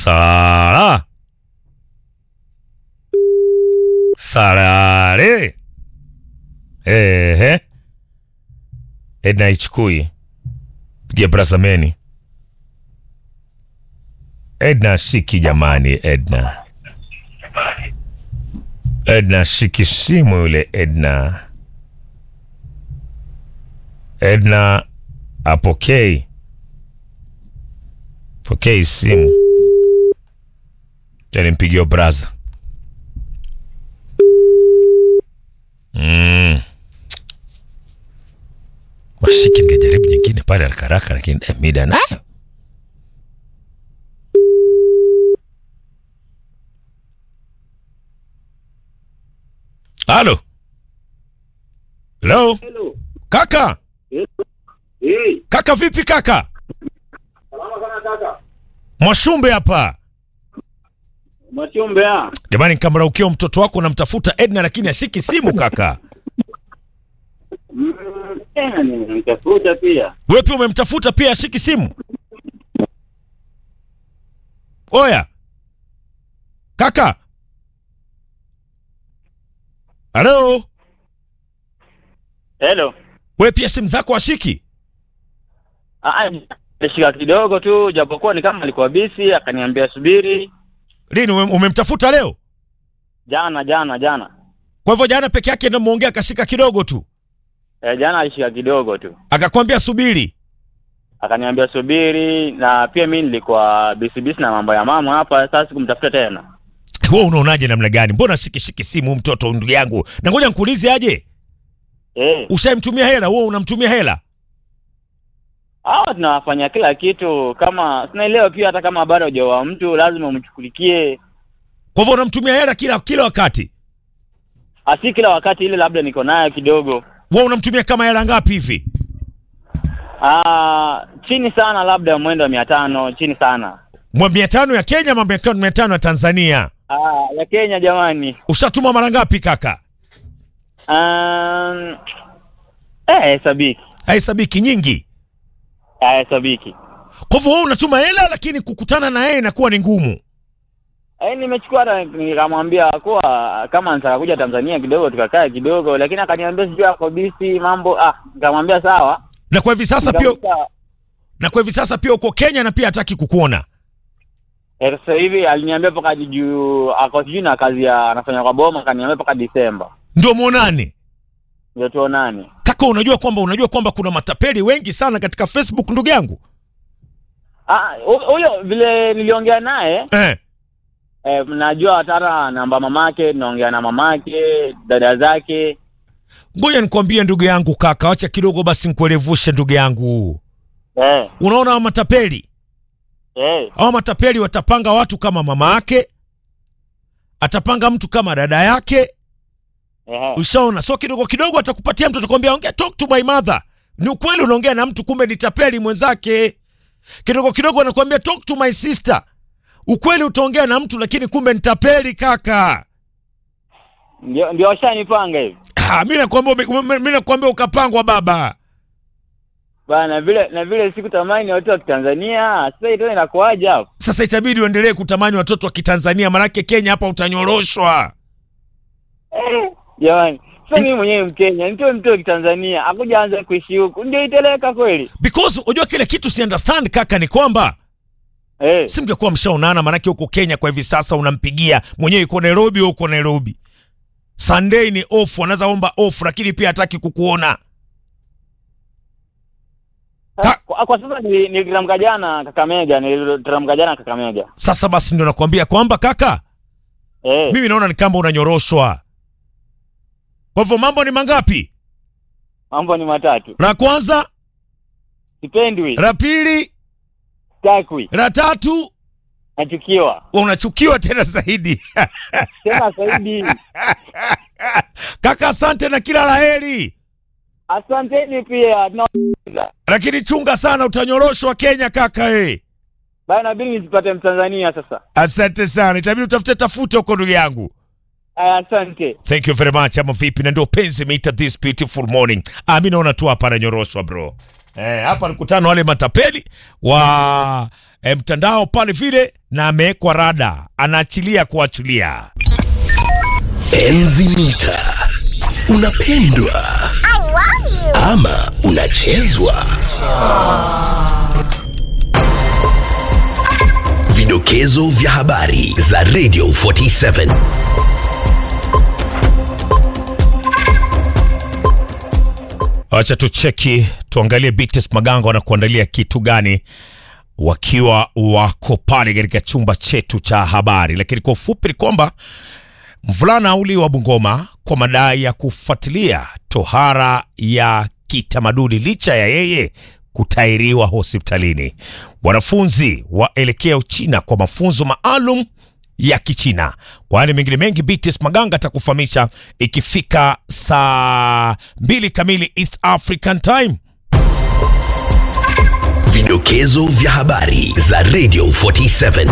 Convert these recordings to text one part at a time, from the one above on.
Sara. Sarare. Ehe. Edna ichukui. Pigia brasameni. Edna shiki jamani, Edna. Edna shiki simu yule Edna. Edna apokei. Pokei simu. Cha nimpigie braza. Mm. Washiki ningejaribu nyingine pale haraka haraka, lakini eh, mida nayo halo halo Hello. kaka Eh, kaka vipi kaka salama sana kaka. mwashumbe hapa Machombe ah. jamani nikamraukia mtoto wako namtafuta edna lakini ashiki simu kaka Mm, tena nimemtafuta pia. wewe pia umemtafuta pia ashiki simu oya kaka halo Hello. wewe pia simu zako ashiki Ah, nilishika kidogo tu japokuwa ni kama alikuwa bisi akaniambia subiri lini ume- umemtafuta leo jana jana jana. kwa hivyo jana peke yake ndo muongea akashika kidogo tu Eh, jana alishika kidogo tu. akakwambia subiri Akaniambia subiri na pia mimi nilikuwa bisi bisi na mambo ya mama hapa sasa sikumtafuta tena. wewe unaonaje namna gani mbona shikishiki simu mtoto ndugu yangu na ngoja nikuulize aje Eh, ushaimtumia hela wewe unamtumia hela hawa tunawafanya kila kitu kama sinaelewa pia hata kama bado hujaoa mtu lazima umchukulikie kwa hivyo unamtumia hela kila kila wakati asi kila wakati ile labda niko nayo kidogo wewe unamtumia kama hela ngapi hivi Ah, chini sana labda mwendo wa mia tano chini sana Mwa mia tano ya Kenya ama mia tano- mia tano ya Tanzania ah, ya Kenya jamani ushatuma mara ngapi kaka um, eh, hesabiki haisabiki nyingi Ah, hesabiki kwa hivyo wewe unatuma hela lakini kukutana na yeye inakuwa ni ngumu eh, nimechukua hata nikamwambia kuwa kama nataka kuja Tanzania kidogo tukakae kidogo lakini akaniambia sijui ako bisi mambo ah nikamwambia sawa na kwa hivi sasa pia Nikamwita- na kwa hivi sasa pia uko Kenya na pia hataki kukuona Eh, sasa hivi aliniambia mpaka juu ako sijui na kazi ya anafanya kwa boma akaniambia mpaka Disemba ndio muonane ndio tuonane kaka unajua kwamba unajua kwamba kuna matapeli wengi sana katika Facebook ndugu yangu ah hu- huyo vile niliongea naye eh. Eh, najua hata namba mamake, naongea na mamake, dada zake. ngoja nikwambie ndugu yangu kaka wacha kidogo basi nikuelevushe ndugu yangu Eh, unaona hawa matapeli eh, hawa matapeli watapanga watu kama mama yake atapanga mtu kama dada yake eh. ushaona so kidogo kidogo atakupatia mtu atakwambia ongea talk to my mother ni ukweli unaongea na mtu kumbe ni tapeli mwenzake kidogo kidogo anakuambia talk to my sister ukweli utaongea na mtu lakini kumbe ni tapeli kaka Ndio ndio washanipanga hivi. Ah, mi nakwambia ume- ume- mi nakwambia ukapangwa baba Bana vile na vile siku tamani watu wa Kitanzania, sasa ito inakuaje hapo? sasa itabidi uendelee kutamani watoto wa kitanzania manake kenya hapa utanyoroshwa Eh, jamani. Sasa mimi mwenyewe Mkenya, nitoe mtu wa Kitanzania, akuja anza kuishi huku. Ndio iteleka kweli. because unajua kile kitu si understand kaka ni kwamba Eh, si mngekuwa mshaonana manake huko kenya kwa hivi sasa unampigia mwenyewe yuko nairobi wewe uko nairobi sunday ni off anaweza omba off lakini pia hataki kukuona Ka- kwa, kwa sasa nili- nilitamka jana Kakamega, nilitamka jana Kakamega. sasa basi ndo nakwambia kwamba kaka Eh, mimi naona ni kama unanyoroshwa kwa hivyo mambo ni mangapi mambo ni matatu. la kwanza Sipendwi, la pili takwi, la tatu nachukiwa. unachukiwa tena zaidi Tena zaidi. kaka asante na kila laheri Asanteni pia. No, lakini chunga sana utanyoroshwa kenya kaka eh. bana inabidi nizipate Mtanzania sasa. asante sana itabidi utafute tafute huko ndugu yangu Aya, asante. thank you very much ama vipi na ndio penzi imeita this beautiful morning ah, mi naona tu hapa ananyoroshwa bro Eh, hapa alikutana wale matapeli wa eh, mtandao pale vile, na amewekwa rada, anaachilia kuachilia. Enzi mita unapendwa ama unachezwa? Vidokezo vya habari za Radio 47. Wacha tucheki tuangalie Bites Maganga wanakuandalia kitu gani wakiwa wako pale katika chumba chetu cha habari. Lakini kwa ufupi ni kwamba mvulana uli wa Bungoma kwa madai ya kufuatilia tohara ya kitamaduni licha ya yeye kutairiwa hospitalini. Wanafunzi waelekea Uchina kwa mafunzo maalum ya Kichina. Kwa hali mengine mengi, BTS Maganga atakufahamisha ikifika saa mbili kamili East African Time. Vidokezo vya habari za Radio 47.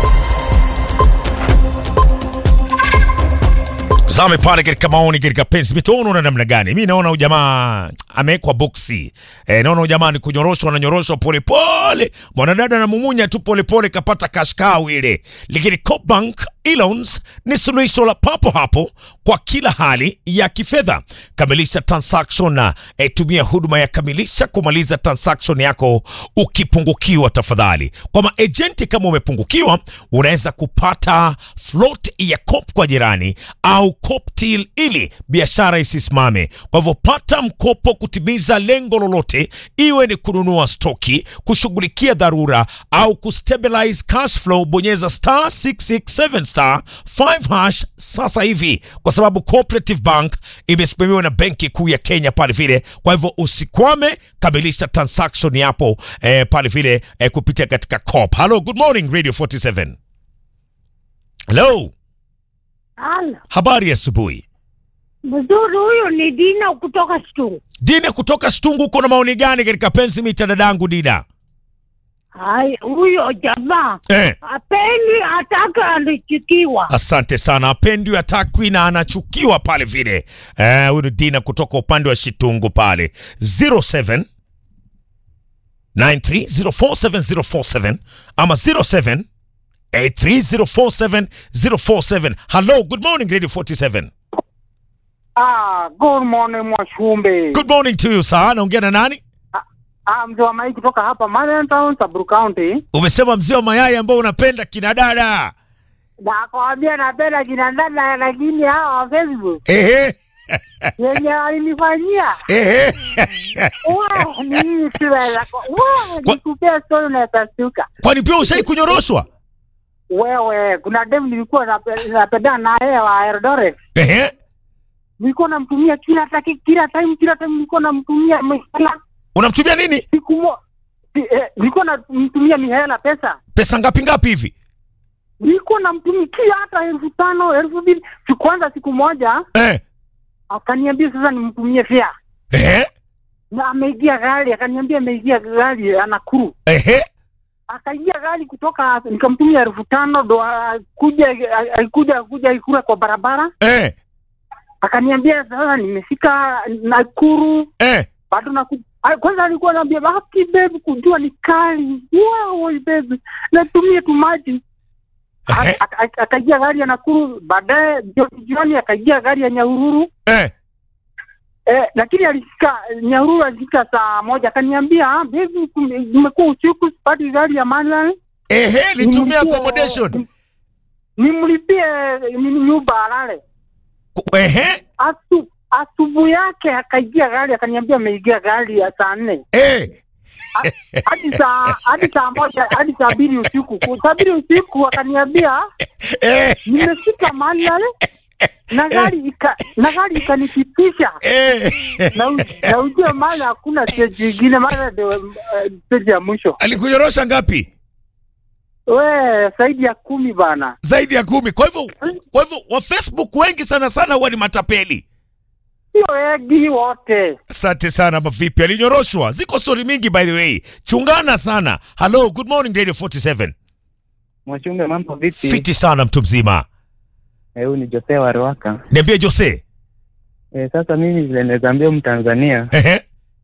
Zame pale katika maoni katika pensi mitono na namna gani? Mi naona ujamaa amewekwa boksi e, naona ujamaa ni kunyoroshwa na nyoroshwa polepole, mwanadada na mumunya tu polepole, kapata kashkau ile. Lakini Cobank Elons ni suluhisho la papo hapo kwa kila hali ya kifedha. Kamilisha transaction na e, tumia huduma ya kamilisha kumaliza transaction yako ukipungukiwa. Tafadhali kwa maejenti, kama umepungukiwa, unaweza kupata float ya cop kwa jirani au Coptil ili biashara isisimame. Kwa hivyo pata mkopo kutimiza lengo lolote, iwe ni kununua stoki, kushughulikia dharura au kustabilize cash flow. Bonyeza star 667 star 5 hash sasa hivi, kwa sababu Cooperative Bank imesimamiwa na Benki Kuu ya Kenya pale vile. Kwa hivyo usikwame, kamilisha transaction yapo eh, pale vile eh, kupitia katika Coop. Hello, good morning Radio 47. Hello. Halo, Habari ya asubuhi. mzuri. Huyu ni Dina kutoka Stungu. Dina kutoka Stungu, uko na maoni gani katika pensi mita dadangu Dina? Hai, huyo jamaa Eh, apendi ataka alichikiwa. asante sana. Apendi atakwi na anachukiwa pale vile. Eh, huyu ni Dina kutoka upande wa Shitungu pale 07 9304707 ama 07 8304707. Hello, good morning Radio 47. Ah, good morning Mwashumbe. Good morning to you sir. Naongea na nani? Ah, mzee wa Mai kutoka hapa Marian Town, Samburu County. Umesema mzee wa mayai ambao unapenda kina dada. Nakwambia napenda kina dada lakini hawa wa Facebook Ehe. yenye walinifanyia Ehe. Wow, mimi siweza. Wow, Kwa- nikupea story unatasuka. Kwani pia ushai kunyoroshwa? Wewe, kuna dem nilikuwa nape- napendana na yeye wa Eldoret. Ehe. Nilikuwa namtumia kila taki, kila time kila time nilikuwa namtumia mihela. Unamtumia nini? Siku mo si- eh, nilikuwa namtumia mihela pesa. Pesa ngapi ngapi hivi? nilikuwa namtumikia hata elfu tano elfu mbili siku kwanza siku moja Eh. akaniambia sasa nimtumie fea Ehe. na ameingia gari akaniambia ameingia gari anakuru Ehe. akaingia gari kutoka nikamtumia elfu tano ndo akuja alikuja kuja ikura kwa barabara Eh. akaniambia sasa nimefika nakuru Eh. bado naku Ah, kwanza alikuwa anaambia baki babe kujua ni kali wow babe natumie tu maji Ehe. Aka- aka- akaingia gari ya Nakuru, baadaye jioni jioni akaingia gari ya Nyahururu Eh. eh, lakini alifika Nyahururu alifika saa moja akaniambia "Ah, baby, kume- imekuwa usiku sipati gari ya Manly Ehe, litumia Nimlipie- accommodation. nimlipie nini nyumba alale. Ku- Ehe. Asu, asubuhi yake akaingia gari akaniambia ameingia gari ya saa nne Eh. hadi saa hadi saa moja hadi saa mbili usiku saa mbili usiku akaniambia Eh. nimefika Manly na gari ika, na gari ikanipitisha Eh. na u- na ujue maana hakuna stage ingine, maana ndio eh, stage ya mwisho. Alikunyorosha ngapi? We zaidi ya kumi bana. Zaidi ya kumi. Kwa hivyo kwa hivyo wa Facebook wengi sana sana huwa ni matapeli. Sio wengi wote. Asante sana mavipi, alinyoroshwa. Ziko story mingi by the way, chungana sana. Hello, good morning Radio 47. Mwachunge, mambo vipi? Fiti sana mtu mzima. Eh, Huyu ni Jose wa Ruaka. Niambie Jose. Eh, sasa mimi vile naweza ambia Mtanzania Ehe.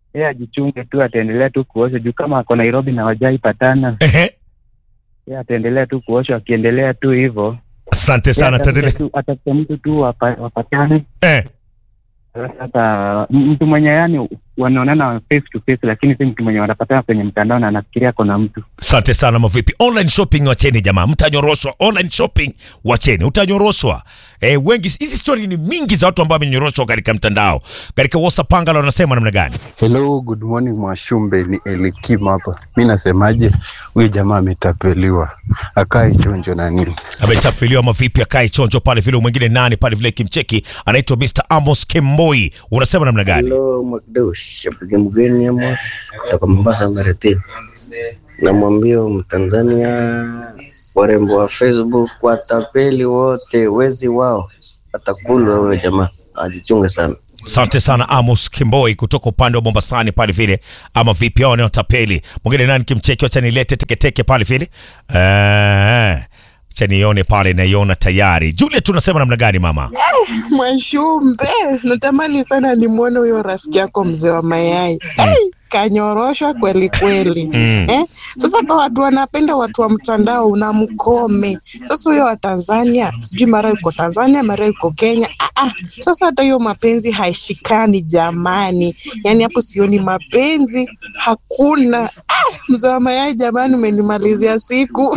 yeye ajichunge tu, ataendelea tu kuosha juu kama ako Nairobi na wajai patana, Ehe. yeye ataendelea tu kuosha, akiendelea tu hivyo Asante sana, Yeye tuendelee. atafute tu- atafute mtu tu wapa- wapatane. Eh. Sasa m- mtu mwenye yani wanaonana face to face, lakini si mtu mwenye wanapatana kwenye mtandao na anafikiria ako na mtu. Asante sana mavipi. Online shopping wacheni jamaa, mtanyoroshwa. Online shopping wacheni, utanyoroshwa. Eh, wengi hizi story ni mingi za watu ambao wamenyoroshwa katika mtandao. Katika WhatsApp pangalo wanasema namna gani? Hello, good morning Mwashumbe, ni Elikim hapa. Mi nasemaje, huyu jamaa ametapeliwa, akae chonjo na nini. Ametapeliwa mavipi akae chonjo pale vile mwingine nani pale vile kimcheki anaitwa Mr. Amos Kemboi. Unasema namna gani? Hello Mwakdeus, shabiki mgeni Amos kutoka Mombasa Maritini. Namwambia huyu Mtanzania, warembo wa Facebook watapeli wote, wezi wao atakulwa huyo jamaa, ajichunge sana. Asante sana Amos Kimboi kutoka upande wa Mombasani pale vile, ama vipi hao wanaotapeli. Mwingine nani kimcheki, wacha nilete teketeke pale vile. Eh, acha nione pale, naiona tayari. Juliet, tunasema namna gani mama? Mwashumbe, natamani sana nimwone huyo rafiki yako mzee wa mayai. Hey, kanyoroshwa kweli kweli. Mm. Eh? Sasa kwa watu wanapenda watu wa mtandao unamkome. Sasa huyo wa Tanzania, sijui mara yuko Tanzania, mara yuko Kenya. Ah, ah. Sasa hata hiyo mapenzi haishikani jamani. Yaani hapo sioni mapenzi, hakuna. Ah, mzee wa mayai jamani, umenimalizia siku.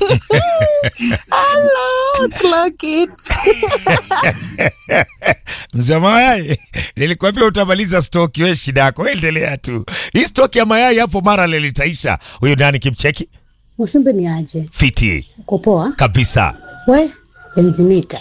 Hello, clock it. Mzee mayai, nilikwambia utamaliza stoki, we shida yako, endelea tu. Hii stoki ya mayai hapo mara lilitaisha. Huyu nani kimcheki? Mwashumbe ni aje? Fiti Uko poa? kabisa. We benzimita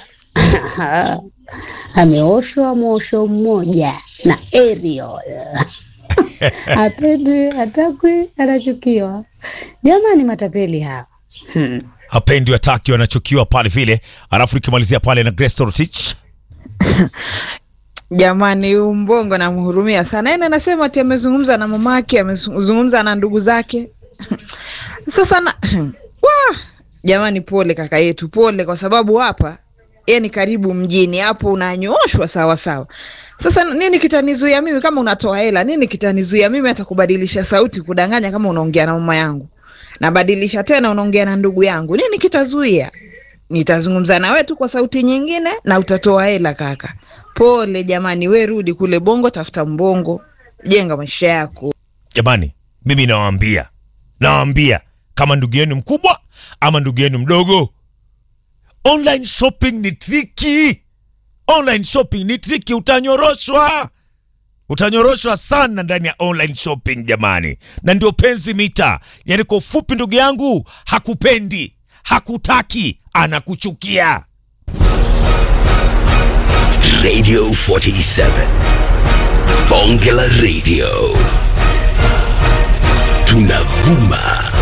ameoshwa mwosho mmoja na Ariel apendwi, hatakwi, anachukiwa. Jamani, matapeli hawa hmm. Hapendi wataki, wanachukiwa pale vile, alafu nikimalizia pale na Grace Torotich. Jamani, huyu mbongo namhurumia sana. Yaani anasema ati amezungumza na mamake, amezungumza na ndugu zake. Sasa na Wah! jamani, pole kaka yetu, pole kwa sababu hapa yeye ni karibu mjini, hapo unanyoshwa sawa sawa. Sasa nini kitanizuia mimi kama unatoa hela? Nini kitanizuia mimi hata kubadilisha sauti, kudanganya kama unaongea na mama yangu, nabadilisha tena unaongea na ndugu yangu? Nini kitazuia? Nitazungumza na wewe tu kwa sauti nyingine na utatoa hela kaka. Pole jamani, we rudi kule Bongo, tafuta mbongo, jenga maisha yako. Jamani, mimi nawaambia, nawaambia kama ndugu yenu mkubwa ama ndugu yenu mdogo, online shopping ni triki. Online shopping ni triki, utanyoroshwa, utanyoroshwa sana ndani ya online shopping jamani, na ndio penzi mita. Yani kwa ufupi, ndugu yangu, hakupendi, hakutaki, anakuchukia. Radio 47. Bonge la Radio. Tunavuma